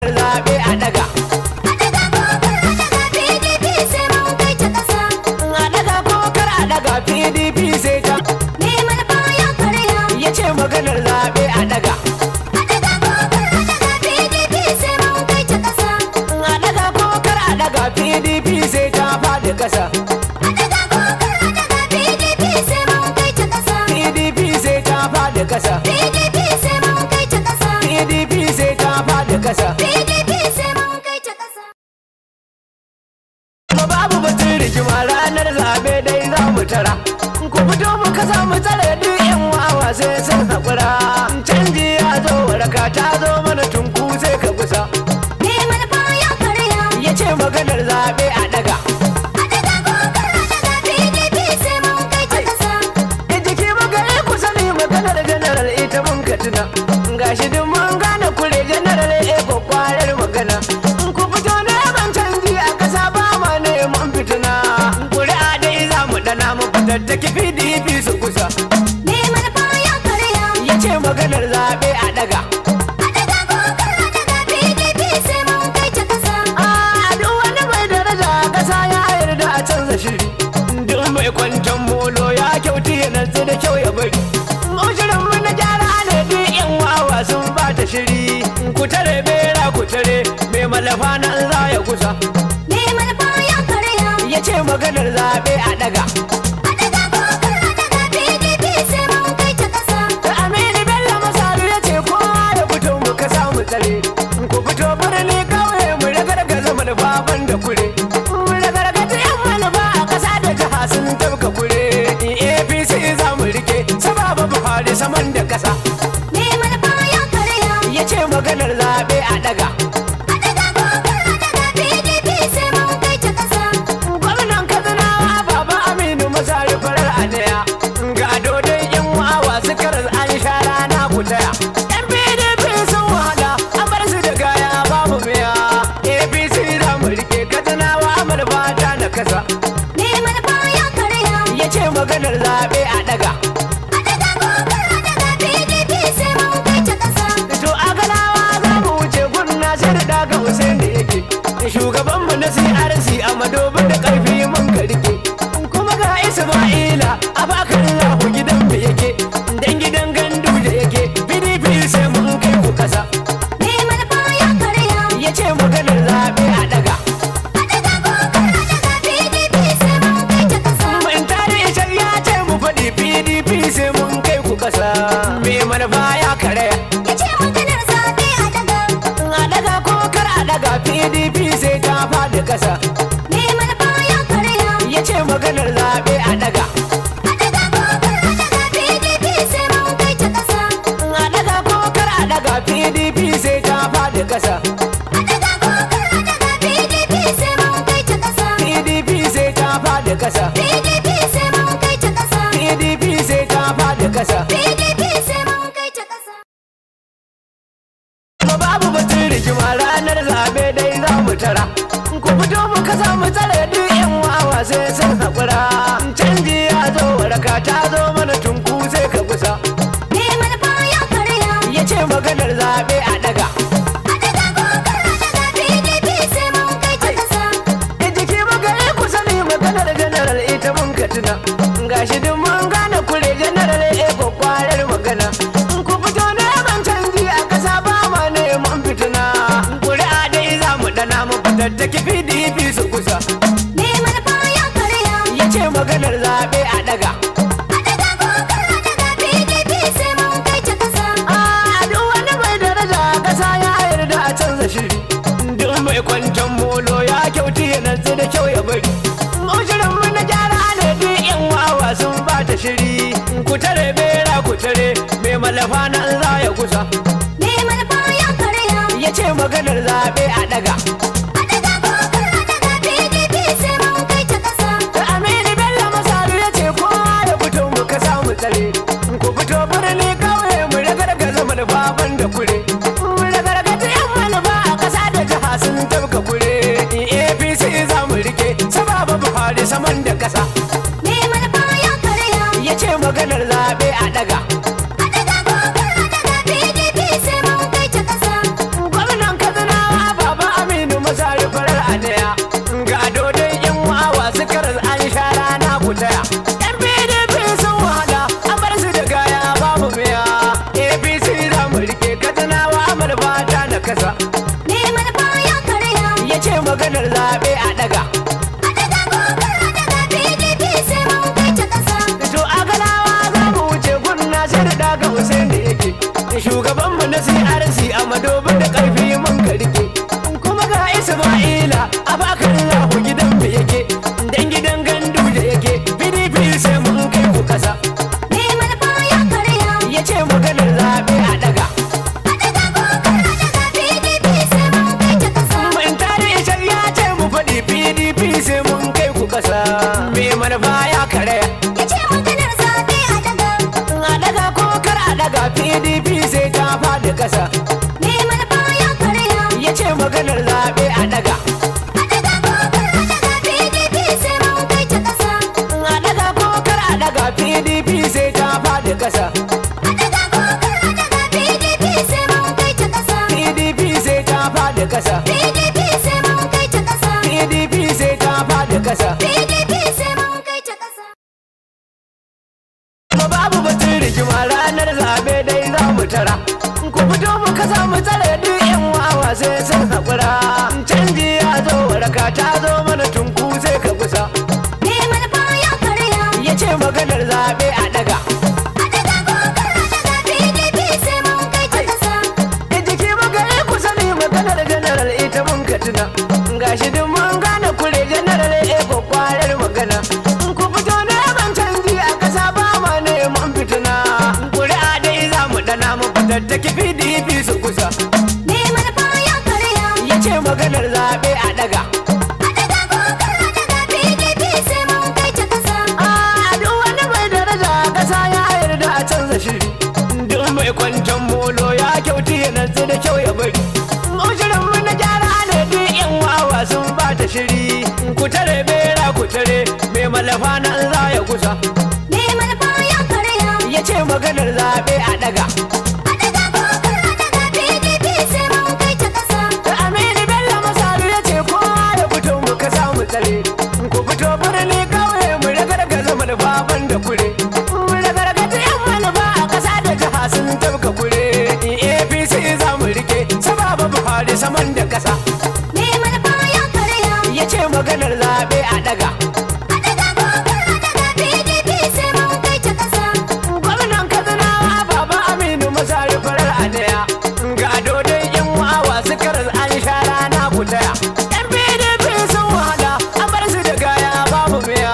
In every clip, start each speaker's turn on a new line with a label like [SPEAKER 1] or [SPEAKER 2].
[SPEAKER 1] zaɓe a daga a daga ko kar a daga pdp sai ta ya ce maganar zaɓe a daga a daga ko kar a daga pdp sai ta faɗi ƙasa pdp sai ta faɗi ƙasa
[SPEAKER 2] PDP sai mun kai ta ƙasa.
[SPEAKER 1] pdp sai ta faɗi ƙasa
[SPEAKER 2] PDP sai mun kai ta ƙasa.
[SPEAKER 1] kuma babu batun rigima ranar zaɓe dai za mu tara ku fito mu kasa mu tsare duk yan wawa sai sun haƙura canji ya zo waraka ta zo mana tunku sai ka kusa
[SPEAKER 2] Me manufa ya karya.
[SPEAKER 1] ya ce maganar zaɓe a daga
[SPEAKER 2] A daga kokar a daga PDP sai mun kai ta ƙasa.
[SPEAKER 1] in jiki magana ku sani maganar general ita mun ka tuna gashi duk mun gane kure general e kwakwarar magana in ku fito neman canji a ƙasa ba ma neman fitina ƙuri'a dai za mu dana mu fatattaki pdp su kusa
[SPEAKER 2] Me manufa ya karya.
[SPEAKER 1] ya ce maganar zaɓe a daga
[SPEAKER 2] A daga kokar a daga PDP sai mun kai ta ƙasa.
[SPEAKER 1] a duk wani mai daraja a ƙasa ya yarda a canza shiri duk mai kwanton molo ya kyauti ya natsu da kyau ya bari shirin mu na gyara ne duk yan wawa sun bata shiri ku tare bera ku tare mai malafa nan za ya kusa
[SPEAKER 2] Me manufa ya karya.
[SPEAKER 1] ya ce maganar zaɓe a daga
[SPEAKER 2] A daga kokar a daga PDP sai mun kai ta ƙasa.
[SPEAKER 1] Aminu Bello Masaru ya ce kowa ya fito mu ka samu tsare. Ku fito birni kauye mu ragargaza manufaban da kure. Mu ragargaza yan manufa a ƙasa da jiha sun tabka kure. APC za mu rike sababa Buhari saman da ƙasa.
[SPEAKER 2] Me manufa ya karya.
[SPEAKER 1] Ya ce maganar zaɓe a daga.
[SPEAKER 2] A daga kokar a daga PDP sai mun kai ta ƙasa.
[SPEAKER 1] Gwamnan Katsinawa Baba Aminu Masaru farar adaya. Ga dodon yan wawa su karar an sha rana ku taya. Yan PDP sun wahala an bar su da gaya babu biya. APC za mu rike Katsinawa malfata na kasa.
[SPEAKER 2] Me manufa ya karya.
[SPEAKER 1] Ya ce maganar zaɓe a daga.
[SPEAKER 2] A daga kokar a daga PDP sai mun kai ta ƙasa.
[SPEAKER 1] To a galawa za mu wuce gunna sai da daga Hussein da yake. Shugabanmu na CRC a madobin da ƙarfi mun ka rike. Kuma ga Isma'ila a bakan lahu gidan mu yake. Dan gidan gandu da yake. PDP sai mun kai ku kasa.
[SPEAKER 2] Me manufa ya karya.
[SPEAKER 1] Ya ce maganar zaɓe a daga.
[SPEAKER 2] A daga kokar a daga PDP sai mun kai ta ƙasa.
[SPEAKER 1] Mun tare ya ce mu faɗi PDP sai mun kai ku kasa. Me manufa ya karaya.
[SPEAKER 2] Ya ce maganar zaɓe a daga.
[SPEAKER 1] A daga ko kar a daga PDP sai ta faɗi kasa.
[SPEAKER 2] Me manufa ya karya.
[SPEAKER 1] ya ce maganar zaɓe a daga
[SPEAKER 2] A daga kokar a daga PDP sai mun kai ta ƙasa.
[SPEAKER 1] a daga ko kar a daga pdp sai ta faɗi ƙasa
[SPEAKER 2] A daga kokar a daga PDP sai mun kai ta ƙasa.
[SPEAKER 1] pdp sai ta faɗi ƙasa
[SPEAKER 2] PDP sai mun kai ta ƙasa.
[SPEAKER 1] pdp sai ta faɗi ƙasa
[SPEAKER 2] PDP sai mun kai ta ƙasa.
[SPEAKER 1] kuma babu batun rigima ranar zaɓe dai za mu tara ku fito mu kasa mu tsare duk yan wawa sai sun haƙura canji ya zo waraka ta zo mana tunku sai ka kusa
[SPEAKER 2] Me manufa ya karya.
[SPEAKER 1] ya ce maganar zaɓe a daga
[SPEAKER 2] A daga kokar a daga PDP sai mun kai ta ƙasa.
[SPEAKER 1] in jiki magana ku sani maganar general ita mun ka tuna gashi duk mun gane kure general e kwakwarar magana in ku fito neman canji a ƙasa ba ma neman fitina ƙuri'a dai za mu dana mu fatattaki pdp su kusa
[SPEAKER 2] Me manufa ya karya.
[SPEAKER 1] ya ce maganar zaɓe a daga
[SPEAKER 2] A daga kokar a daga PDP sai mun kai ta ƙasa.
[SPEAKER 1] a duk wani mai daraja a ƙasa ya yarda a canza shiri duk mai kwanton molo ya kyauti ya natsu da kyau ya bari shirin mu na gyara ne duk yan wawa sun bata shiri ku tare bera ku tare mai malafa nan za ya kusa
[SPEAKER 2] Me manufa ya karya.
[SPEAKER 1] ya ce maganar zaɓe a daga
[SPEAKER 2] A daga kokar a daga PDP sai mun kai ta ƙasa.
[SPEAKER 1] Aminu Bello Masaru ya ce kowa ya fito mu ka samu tsare ku fito birni kauye mu ragargaza manufaban da kure mu ragargaza yan manufa a ƙasa da jiha sun tabka kure APC za mu rike sababa Buhari saman da ƙasa
[SPEAKER 2] Me manufa ya karya.
[SPEAKER 1] ya ce maganar zaɓe a daga
[SPEAKER 2] A daga kokar a daga PDP sai mun kai ta ƙasa.
[SPEAKER 1] gwamnan Katsinawa kasa
[SPEAKER 2] Neman baya karya.
[SPEAKER 1] ya ce maganar zaɓe a ɗaga
[SPEAKER 2] A daga kokar a daga PDP sai mun kai ta ƙasa.
[SPEAKER 1] to a galawa za mu wuce gunna sai da daga Hussein da yake shugabanmu na CRC a madobin da ƙarfi mun ka rike kuma ga Isma'ila a bakar lahu gidan mu yake dan gidan gandu da yake PDP sai mun kai ku kasa
[SPEAKER 2] Neman baya karya.
[SPEAKER 1] ya ce maganar zaɓe a ɗaga
[SPEAKER 2] A daga kokar a daga PDP sai mun kai ta ƙasa.
[SPEAKER 1] mun tare ya ce mu faɗi PDP sai mun kai ku kasa me manufa ya karaya
[SPEAKER 2] Ya ce maganar zaɓe a daga.
[SPEAKER 1] a daga ko kar a daga PDP sai ta faɗi kasa
[SPEAKER 2] Neman baya karya.
[SPEAKER 1] ya ce maganar zaɓe a daga
[SPEAKER 2] A daga kokar a daga PDP sai mun kai ta ƙasa.
[SPEAKER 1] a daga ko kar a daga PDP sai ta faɗi kasa
[SPEAKER 2] A daga kokar a daga PDP sai mun kai ta ƙasa.
[SPEAKER 1] PDP sai ta faɗi kasa
[SPEAKER 2] PDP sai mun kai ta ƙasa.
[SPEAKER 1] PDP sai ta faɗi kasa
[SPEAKER 2] PDP sai mun kai ta ƙasa.
[SPEAKER 1] kuma babu batun rigima ranar zaɓe dai za mu tara ku fito mu kasa mu tsare duk yan wawa sai sun haƙura canji ya zo waraka ta zo mana tunku sai ka kusa
[SPEAKER 2] Neman baya karya.
[SPEAKER 1] ya ce maganar zaɓe a daga
[SPEAKER 2] A daga kokar a daga PDP sai mun kai ta ƙasa.
[SPEAKER 1] in jiki magana ku sani maganar general ita mun ka tuna gashi duk mun gane kure general e kwakwarar magana in ku fito neman canji a ƙasa ba ma neman fitina kuri'a dai za mu dana mu fitattaki pdp su kusa
[SPEAKER 2] Neman baya karya.
[SPEAKER 1] ya ce maganar zaɓe a daga
[SPEAKER 2] A daga kokar a daga PDP sai mun kai ta ƙasa.
[SPEAKER 1] a duk wani mai daraja a ƙasa ya yarda a canza shiri duk mai kwanton molo ya kyauti ya natsu da kyau ya bari Ushirin mu na gyara ne duk yan wawa sun bata shiri ku tare bera ku tare mai malafa nan za ya kusa
[SPEAKER 2] Neman baya karya.
[SPEAKER 1] ya ce maganar zaɓe a daga
[SPEAKER 2] A daga kokar a daga PDP sai mun kai ta ƙasa.
[SPEAKER 1] Aminu Bello Masaru ya ce kowa ya fito mu ka samu tsare ku fito birni kauye mu ragargaza manufaban da kure mu ragargaza yan manufa a ƙasa da jiha sun tabka kure APC za mu rike sababa Buhari saman da ƙasa
[SPEAKER 2] Neman baya karya.
[SPEAKER 1] ya ce maganar zaɓe a daga
[SPEAKER 2] A daga kokar a daga PDP sai mun kai ta ƙasa.
[SPEAKER 1] gwamnan Katsinawa Baba Aminu Masaru farar adaya ga dodon yan wawa su karar an sha rana ku taya yan PDP sun wahala an bar su da gaya babu miya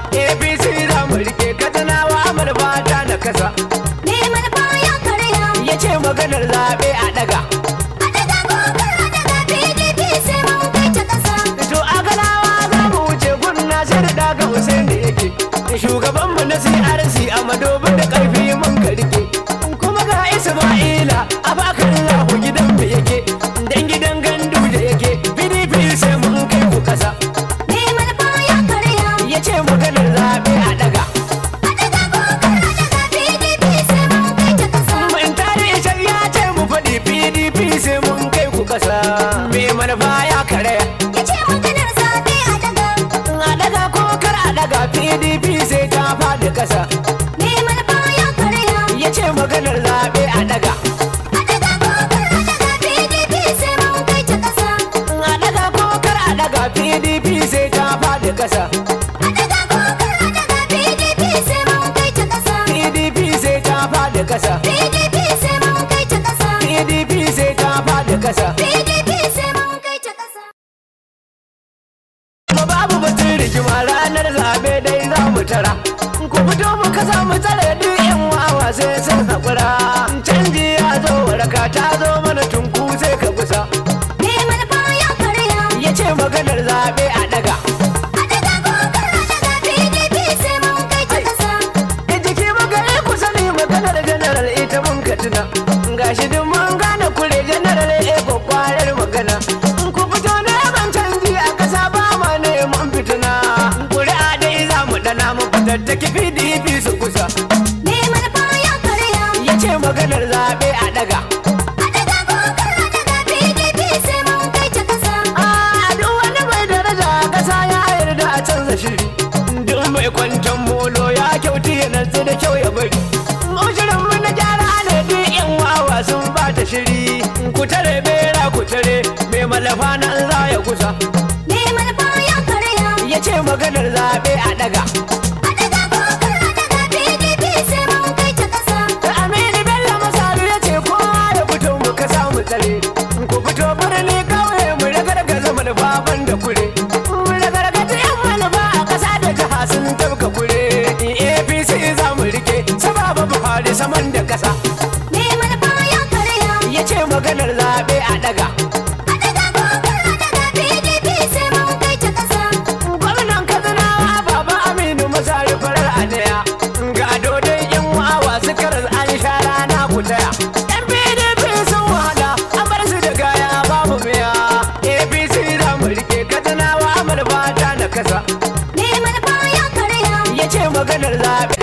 [SPEAKER 1] APC za mu rike Katsinawa amal fata na kasa
[SPEAKER 2] Neman baya karya.
[SPEAKER 1] ya ce maganar zaɓe a daga
[SPEAKER 2] A daga kokar a daga PDP sai mun kai ta ƙasa.
[SPEAKER 1] to a galawa za mu wuce gunna sai da daga Hussein da yake shugabanmu na CRC a madobin da ƙarfi mun ka rike kuma ga Isma'ila a bakar lahu gidan mu yake dan gidan gandu da yake PDP sai mun kai ku kasa
[SPEAKER 2] Neman baya karya.
[SPEAKER 1] ya ce maganar zaɓe a daga
[SPEAKER 2] A daga kokar a daga PDP sai mun kai ta ƙasa.
[SPEAKER 1] mun tare ya ce mu faɗi PDP sai mun kai ku kasa me manufa ya karaya
[SPEAKER 2] Ya ce maganar zaɓe a daga.
[SPEAKER 1] a daga ko kar a daga PDP sai ta faɗi kasa
[SPEAKER 2] Neman baya karya.
[SPEAKER 1] ya ce maganar zaɓe a daga
[SPEAKER 2] A daga kokar a daga PDP sai mun kai ta ƙasa.
[SPEAKER 1] a daga ko kar a daga PDP sai ta faɗi kasa
[SPEAKER 2] A daga kokar a daga PDP sai mun kai ta ƙasa.
[SPEAKER 1] PDP sai ta faɗi kasa
[SPEAKER 2] PDP sai mun kai ta ƙasa.
[SPEAKER 1] PDP sai ta faɗi kasa
[SPEAKER 2] PDP sai mun kai ta ƙasa.
[SPEAKER 1] kuma babu batun rigima ranar zaɓe dai za mu tara ku fito mu kasa mu tsare duk yan wawa sai sun haƙura canji ya zo waraka ta zo mana tunku sai ka kusa
[SPEAKER 2] Neman baya karya.
[SPEAKER 1] ya ce maganar zaɓe a daga
[SPEAKER 2] A daga kokar a daga PDP sai mun kai ta ƙasa.
[SPEAKER 1] in jiki magana ku sani maganar general ita mun ka tuna gashi duk mun gane kure general e kwakwarar magana ku fito neman canji a ƙasa ba ma neman fitina kuri'a dai za mu dana mu fitattaki pdp su kusa
[SPEAKER 2] Neman baya karya.
[SPEAKER 1] ya ce maganar zaɓe a daga
[SPEAKER 2] A daga kokar a daga PDP sai mun kai ta ƙasa.
[SPEAKER 1] a duk wani mai daraja a ƙasa ya yarda a canza shiri duk mai kwanton molo ya kyauti ya natsu da kyau ya bari Ushirin mu na gyara ne duk yan wawa sun bata shiri ku tare bera ku malafa nan za ya kusa
[SPEAKER 2] Me malfa ya karya.
[SPEAKER 1] ya ce maganar zaɓe a ɗaga
[SPEAKER 2] A daga kokar a daga PDP sai mun kai ta ƙasa.
[SPEAKER 1] Aminu Bello Masaru ya ce kowa ya fito mu ka samu tsare. Ku fito birni kauye mu ragargaza manufa da kure. Mu ragargaza yan manufa a ƙasa da jiha sun tabka kure. APC za mu rike sababa Buhari saman da ƙasa.
[SPEAKER 2] Me malfa ya karya.
[SPEAKER 1] Ya ce maganar zaɓe a ɗaga.
[SPEAKER 2] A daga kokar a daga PDP sai mun kai ta ƙasa.
[SPEAKER 1] Gwamnan Katsinawa Baba Aminu Masaru farar adaya. Ga dodon yan wawa su karar an sha rana ku taya. Yan PDP sun wahala an bar su da gaya babu miya. APC za mu rike Katsinawa Amur fata na kasa.
[SPEAKER 2] Me malfa ya karya.
[SPEAKER 1] Ya ce maganar zaɓe.